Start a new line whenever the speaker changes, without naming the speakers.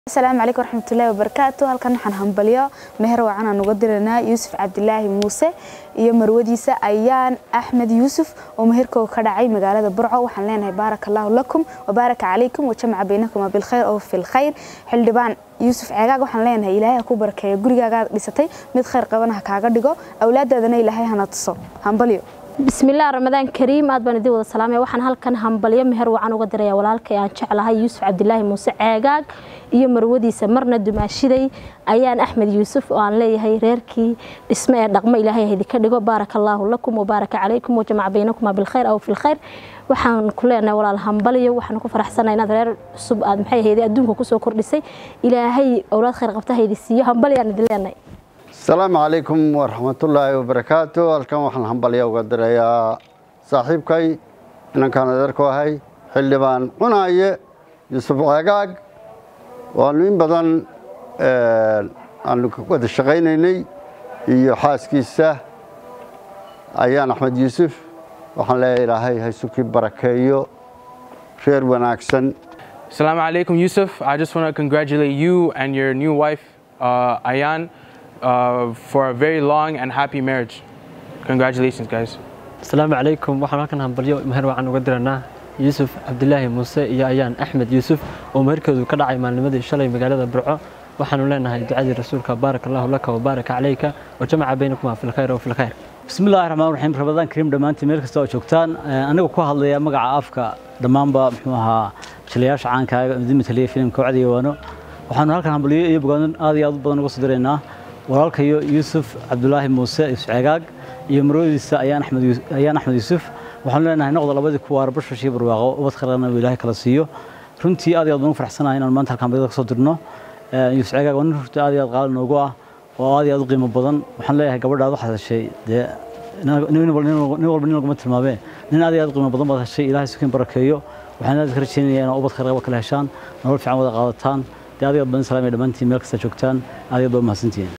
asalaamu calaykum waraxmatullaahi wabarakaatu halkan waxaan hambalyo meher wacan aan uga diranaa yuusuf cabdilaahi muuse iyo marwadiisa ayaan axmed yuusuf oo meherkooga ka dhacay magaalada burco waxaan leenahay baaraka allaahu lakum wabaaraka calaykum wajamaca baynakuma bilkhayr oo filkhayr xildhibaan yuusuf ceegaag waxaan leenahay ilaahay ha ku barakeeyo gurigaagaa dhisatay mid khayr qabana ha kaaga dhigo awlaadaadana ilaahay hana tuso hambalyo
bismillaah ramadaan kariim aad baan idin wada salaamaya waxaan halkan hambalyo meher wacan uga diraya walaalkay aan jeclahay yuusuf cabdilaahi muuse ceegaag iyo marwadiisa marna dumaashiday ayaan axmed yuusuf oo aan leeyahay reerkii dhisme ee dhaqmo ilaahay haydinka dhigo baaraka allaahu lakum wabaaraka calaykum wajamaca baynakuma bilkhayr aw filkhayr waxaan ku leenahay walaal hambalyo waxaan ku faraxsanahay inaad reer cusub aad maxay hayday adduunka kusoo kordhisay ilaahay owlaad khayr qabta haydi siiyo hambalyo aan idin leenahay
asalaamu calaykum waraxmatullaahi wabarakaatu halkan waxaan hambalya uga dirayaa saaxiibkay inankaan adeerku ahay xildhibaan cunaaye yuusuf ceegaag waanu in badan aanu wada shaqaynaynay iyo xaaskiisa ayaan axmed yuusuf waxaan leeyahay ilaahay haysukii barakeeyo reer wanaagsan
Assalamu alaikum, Yusuf. I just want to congratulate you and your new wife, uh, Ayan, uh, for a very long and happy marriage. Congratulations, guys.
asalaamu calaykum waxaan halkan hambalyo meher wacan uga diranaa yuusuf cabdilaahi muuse iyo ayaan axmed yuusuf oo meherkoodu ka dhacay maalnimadii shalay magaalada burco waxaanu leenahay ducadii rasuulka baaraka allahu laka wabaaraka calayka wajamaca baynakuma filkhayr wa filkhayr
bismillahi raxmaan raxiim ramadaan kariim dhammaantiin meel kasta oo joogtaan aniga ku hadlaya magaca afka dhammaanba muxuu ahaa jilayaasha caankaaga idin mataliya filimka wacdiga waano waxaanu halkan hambalyo iyo bogaadin aad iyo aad u badan uga soo diraynaa walaalkayo yuusuf cabdulaahi muuse yuusuf ceegaag iyo marwadiisa ayaan axmed ayaan axmed yuusuf waxaanu leenahay noqda labadii kuwaar bashash iyo barwaaqo ubad kharana uu ilaahay kala siiyo runtii aad iyo aad baan u faraxsanahay inaan maanta halkan hambalyada ka soo dirno yuusuf ceegaag waa nin runtii aad iyo aad qaali noogu ah oo aad iyo aad u qiimo badan waxaan leeyahay gabadhaad waxaad heshay dee nin walba nin laguma tilmaamee nin aad iyo aad qiimo badan baad heshay ilaahay sukiin barakeeyo waxaan aad ka rajeynayaa inaad ubad kharaba kala heshaan nolol fiican wada qaadataan dee aad iyo aad badan salaamaya dhammaantiin meel kasta joogtaan aad iyo aad baa mahadsantihiin